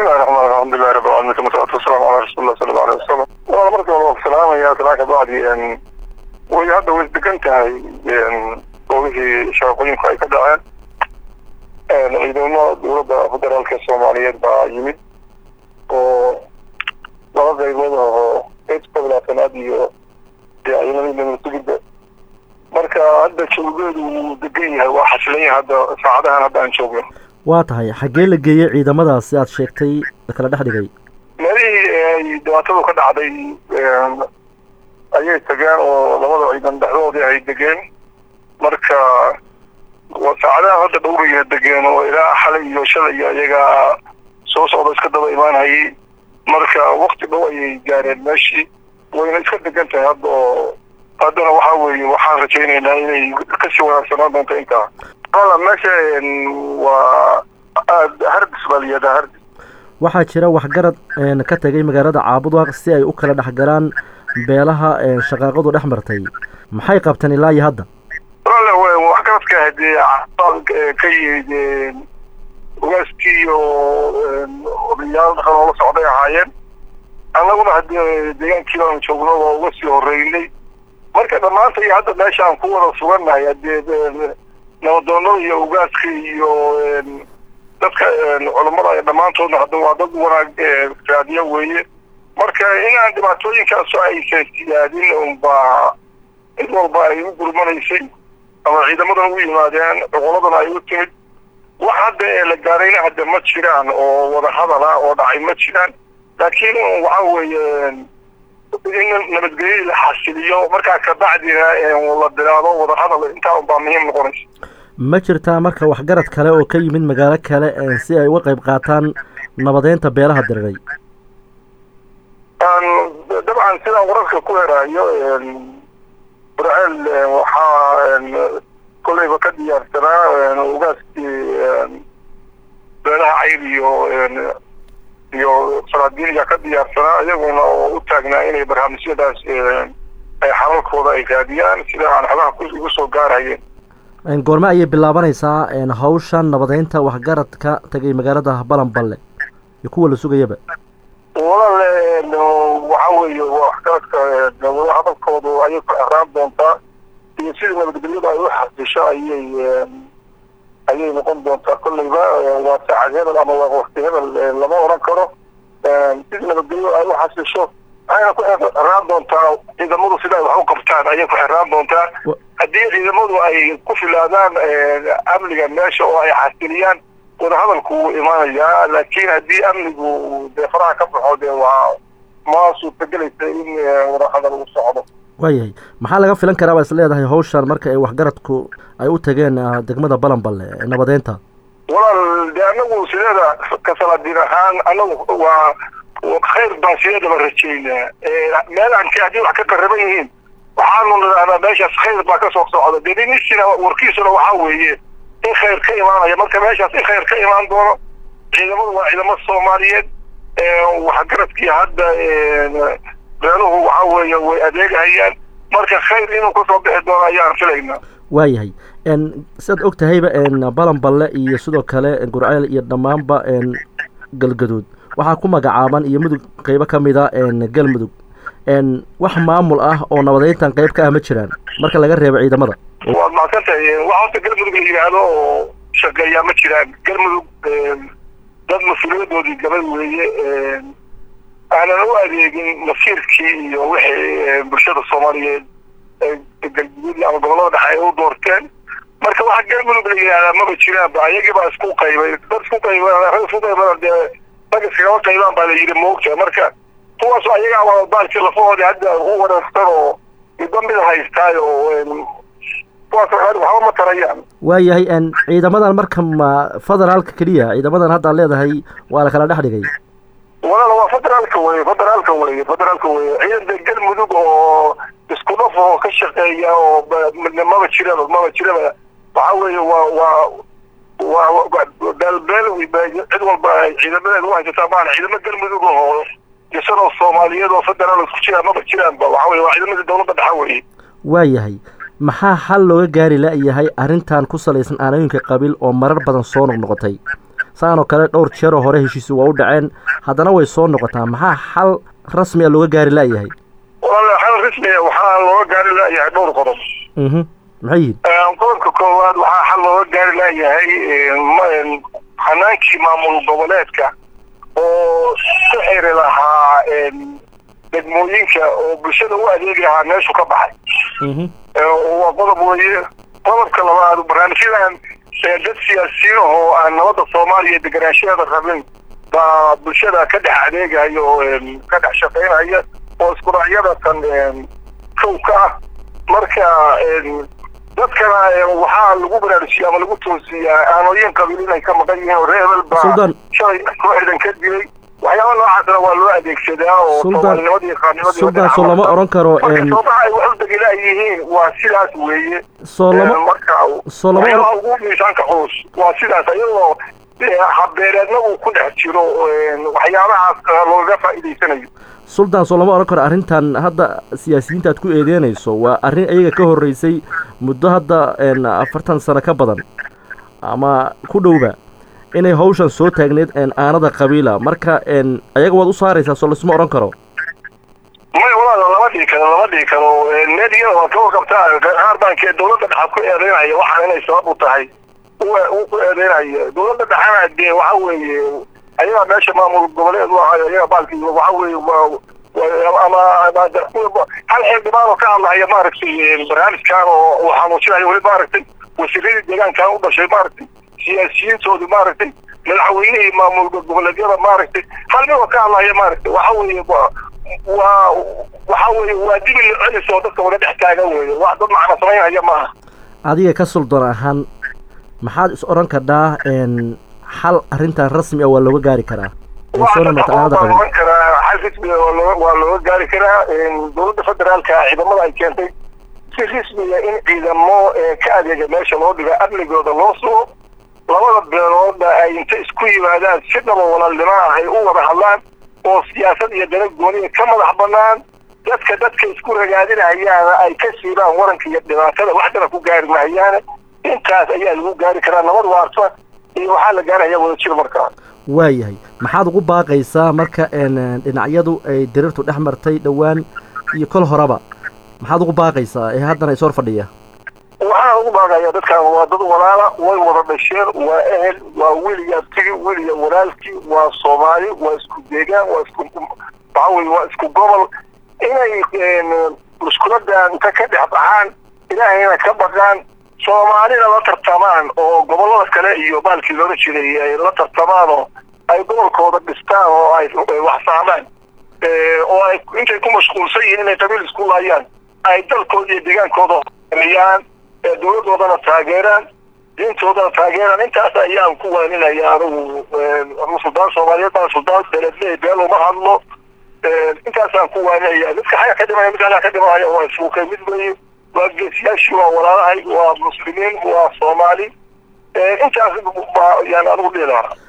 bismillahi raxmaan alxamdulilahi rabbi alamiin uma salaatu wasalaamu calaa rasuulillah sala allahu aleyh wasalam waa marka hore waa salaamaya salaan ka bacdi way hadda way degan tahay goobihii shaqooyinku ay ka dhaceen ciidamo dowladda federaalka soomaaliyeed baa yimid oo laba qaybood oo eedka bilaatanaad iyo ciidamadii namasugidda marka hadda joogeedu wuu degan yahay waa xasilan yahay hadda saacadahan hadda aan joogno waa tahay xaggee la geeyey ciidamadaas si aad sheegtay lakala dhex dhigay meelihii ay dhibaatadu ka dhacday ayay tageen oo labada ciidan dhexdoodii ay degeen marka waa saacadaha hadda dhowraya degeen oo ilaa xalay iyo shalay iyo iyagaa soo socda iska daba imaanhayay marka wakti dhow ayay gaareen meeshii wayna iska degan tahay hadda oo haddana waxaa weeye waxaan rajaynaynaa inay kasii wanaagsanaan doonto intaa wala meesha waa aad hardis baa layihahdaa hardis waxaa jira waxgarad ka tagay magaalada caabudwaaq si ay u kala dhex galaan beelaha shaqaaqadu dhex martay maxay qabteen ilaa iyo hadda walaale waxgaradka hadee ka yimid ogaaskii iyo odayaal dhaqan oo la socday ahaayeen annaguna haddii deegaankii baanu joogno waa uga sii horeynay marka dhammaanta iyo hadda meesha aan ku wada sugannahay haddee nabadoonada iyo ogaaska iyo dadka culammada dhammaantoodna hadda waa dad wanaag raadiyo weeye marka inaan dhibaatooyinkaaso aysan siyaadin unbaa cid walba ay u gurmanaysay ama ciidamadan u yimaadeen cuquladana ay u timid wax hadda ee la gaarayna hadda ma jiraan oo wada hadal ah oo dhacay ma jiraan laakiin waxa weeye in nabadgelyadii la xasiliyo markaa kabacdina la bilaabo wada hadal intaa unbaa muhiim noqonaysa ma jirtaa marka waxgarad kale oo ka yimid magaalo kale si ay uga qayb qaataan nabadeynta beelaha diriray dabcan sidaan wararka ku heraayo burceel waxaa kolleyba ka diyaarsanaa ogaaskii beelaha cayr iyo iyo faraadiiniga ka diyaarsanaa iyaguna oo u taagnaa inay barnaamijyadaas ay xalalkooda ay raadiyaan sida aan xogaha igu soo gaarhayeen goorme ayay bilaabanaysaa hawshan nabadeynta waxgaradka tagay magaalada balanballe iyo kuwa la sugayaba walaale waxa weeye waxgaradka hadalkoodu ayay ku xiraan doontaa iyo sidii nabadgelyadu ay u xasisho ayay ayay noqon doontaa kolleyba waa saacad hebel ama waa wakti hebel lama oran karo sidii nabadgelyadu ay u xasisho waxayna ku xiraan doontaa ciidamadu sida ay wax u qabtaan ayay ku xiraan doontaa haddii ciidamadu ay ku filaadaan amniga meesha oo ay xasiliyaan wadahadalku wuu imaanayaa laakiin haddii amnigu dee faraha ka baxo dee waa ma suurtagelaysa in wadahadal uu socdo waayahay maxaa laga filan karaa baa is leedahay hawshan marka ay waxgaradku ay u tageen degmada balanballe nabadeynta walaal dee anagu sideeda kasalaadiin ahaan anagu waa khayr baan sideedaba rajaynaa meel aan haddii wax ka qaraban yihiin waxaanu nidhahnaa meeshaas khayr baa ka soo socda dee ninisina warkiisuna waxaa weeye in khayr ka imaanaya marka meeshaas in khayr ka imaan doono ciidamadu waa ciidamo soomaaliyeed waxgaradkii hadda beeluhu waxa weeye way adeegahayaan marka khayr inuu kasoo bixi doono ayaan filaynaa waayahay sidaad og tahayba balanballe iyo sidoo kale gurceel iyo dhammaanba galgaduud waxaa ku magacaaban iyo mudug qeybo ka mida galmudug wax maamul ah oo nabadeyntan qayb ka ah ma jiraan marka laga reebo ciidamada waad mahadsantahay wax horta galmudug la yidhaahdo oo shaqeeyaa ma jiraan galmudug dad mas-uuliyadoodii gabay weeye aanan u adeegin masiirkii iyo wixii bulshada soomaaliyeed galguduud ama gobollada dhexe ay u doorteen marka waxa galmudug la yidhahdaa maba jiraanba ayagii baa isku qaybay dad isku qayba rag isku qaybana dee rag iskagama qaybaan baa la yidhi moogta marka kuwaas ayagaa waa baalki lafahoodii hadda u wareersan oo midba mid haystaayo kuwaas waxba ma tarayaan waayahay ciidamadan marka ma federaalka keliya ciidamadan hadda ad leedahay waa la kala dhex dhigay walaal waa federaalka weye federaalka weye federaalka weye ciidan de galmudug oo isku dhaf oo ka shaqeeya oo maba jiraba maba jiraba waxa weeye waa waa waa beelbeel cid walba ciidamadeed u haysataa maana ciidamo galmudug oo isanoo soomaaliyeed oo federaal isku jiraan maba jiraanba waxa weye waa ciidamadii dowladda dhexa weye waayahay maxaa xal looga gaari la-yahay arrintan ku salaysan aanooyinka qabiil oo marar badan soo noqnoqotay saanoo kale dhowr jeeroo hore heshiisi waa u dhaceen haddana way soo noqotaa maxaa xal rasmi a looga gaari la'yahay walaal xal rasmiya waxaa looga gaari la'yahay dhowr qodob mhm maxay yihin qodobka koowaad waxaa xal looga gaari la'yahay hanaankii maamul goboleedka oo ku xiri lahaa degmooyinka oo bulshada u adeegi lahaa meeshu ka baxay waa qodob weeye qodobka labaad barnaamijyadan dad siyaasiyiin oo aan nabadda soomaaliya deganaanshaheeda rabin baa bulshada ka dhex adeegaya oo ka dhex shaqaynaya oo isku dhacyadatan kow ka ah marka dadkana waxaa lagu baraarujiya ama lagu toosiyaa aanooyin qabiil inay ka maqan yihiin oo reebel baa shalay kooxdan ka dilay waxyaaba noocaasna waa loo adeegsadaa oo soomaalinimada iyo qaarnimadii suldan soo lama oran karo marka soomaha ay wax u degila yihiin waa sidaas weeye soo lama marka soo lama oran waxyaabaha ugu miisaanka culus waa sidaas iyadoo habbeeleedna uu ku dhex jiro waxyaabahaas looga faa'iidaysanayo suldan soo lama oran karo arrintan hadda siyaasiyiinta aad ku eedeynayso waa arrin iyaga ka horreysay muddo hadda afartan sano ka badan ama ku dhowba inay hawshan soo taagneed aanada qabiila marka ayaga waad u saaraysaa soo laisma odhan karo may walaal lama dhihi karo lama dhihi karo meediyada waa ka warqabtaa qaar baankee dawladda dhexa ku eedeynaya waxaan inay sabab u tahay u ku eedeynaya dawladda dhexana dee waxa weeye ayagaa meesha maamul goboleed u ahayo ayaga baalki waxa weeye ama hal xildhibaan oo ka hadlahaya maaragtay barnaamijkan oo uu xanuujinayo weli maaragtay wasiiradii deegaankan u dhashay maaragtay siyaasiyiintoodu maaragtay madaxweynihii maamul goboleedyada maaragtay hal mid oo ka hadlaya maaragtay waxa weeye waa waxa weeye waa dibi la celis oo dadka wada dhex taagan weeye wax dad macna samaynaya maaha adiga ka suldan ahaan maxaad is odhan kadhaa xal arrintan rasmi ah waa looga gaari karaa oran karaa xal rasmiga waa looga gaari karaa dowladda federaalka ciidamada ay keentay si rasmiga in ciidamo ka adeega meesha loo dhiga amnigooda loo sugo labada beelooda ay inta isku yimaadaan si dhaba walaalnimaa ay u wada hadlaan oo siyaasad iyo dana gooniya ka madax banaan dadka dadka isku ragaadinahayaana ay ka siibaan waranka iyo dhibaatada waxdana ku gaari mahayaane intaas ayaa lagu gaari karaa nabad waarta iyo waxaa la gaaraya wadajir markaa waayahay maxaad ugu baaqaysaa marka dhinacyadu ay diriirtu dhex martay dhowaan iyo kol horeba maxaad ugu baaqaysaa ee haddana is hor fadhiya waxaan ugu baaqaya dadkan waa dad walaala way wada dhasheen waa ehel waa weliya tigi weliya walaalkii waa soomaali waa isku deegaan waa isku waxa weye waa isku gobol inay mushkiladan inta ka dhex baxaan ilaahayna ka baqaan soomaalina la tartamaan oo gobollada kale iyo baalkii loola jiray ay la tartamaan oo ay gobolkooda dhistaan oo ay wax saamaan oo ay intay ku mashquulsan yihiin inay qabiil isku laayaan ay dalkooda iyo deegaankooda horumariyaan dowladoodana taageeraan diintoodana taageeraan intaas ayaan ku waaninaya anigu suldaan soomaaliyeed baan suldaan beledley beel uma hadlo intaasaan ku waaninaya midka xaga ka dhimaya midka ka dhimanaya waa isuukay mid weeye waa geesiyaashii waa walaalahay waa muslimiin waa soomaali intaas yaan anigu dhihi lahaa